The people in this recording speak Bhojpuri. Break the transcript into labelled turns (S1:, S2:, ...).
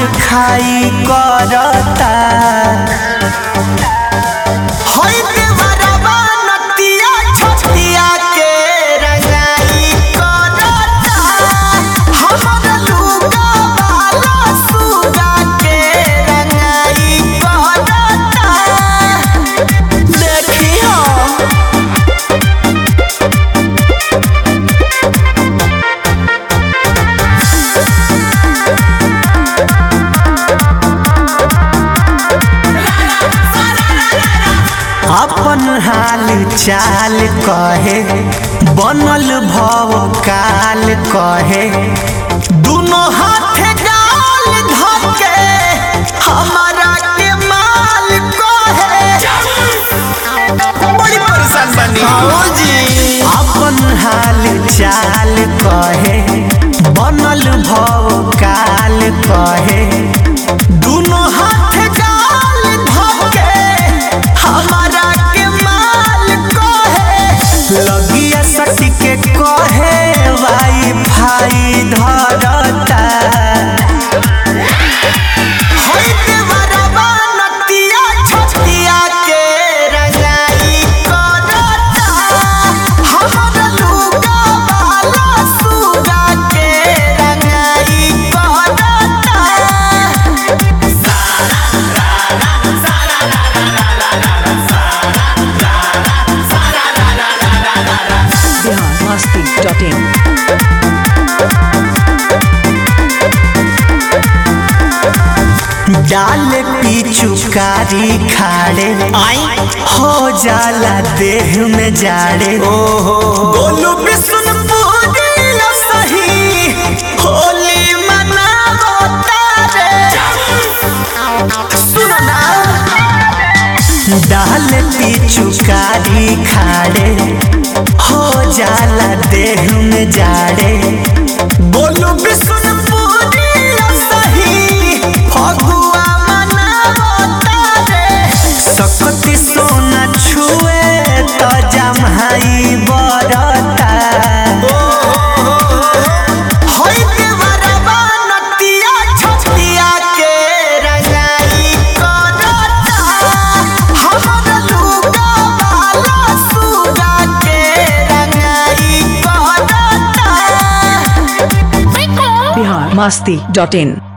S1: खाई करता होई देवरबा नतिया छतिया के रंगाई करता हमर लुगा वाला सुगा के रंगाई करता देखी हो अपन हाल चाल कहे बनल भव काल कहे दुनो हाथे गाल धके हमारा के माल कहे बड़ी परेशान बनी जी अपन हाल चाल कहे बनल भव काल कहे दुनो हाथ गाल धके हमारा के माल कहे लगिया सटी के कहे वाई फाई धरता होई देवरबा नतिया छतिया के रंगाई करता हमर लुगा वाला सुगा के रंगाई करता
S2: biharmasti.in
S1: डाल पिचुकारी खाड़े हो जाला देह में जाड़े ओहो बोलू बिशुनपुरी सही होली मनावो तारे सुनो ना डाल पिचुकारी खाड़े हो जाला देह में जाड़े बोलू बिशुनपुरी सही फगुआ मनावो तारे सकती सोना छुए त जमहाई बरता होई देवरबा नतिया छतिया के रंगाई करता हमर लुगा वाला सुगा के रंगाई करता
S2: biharmasti.in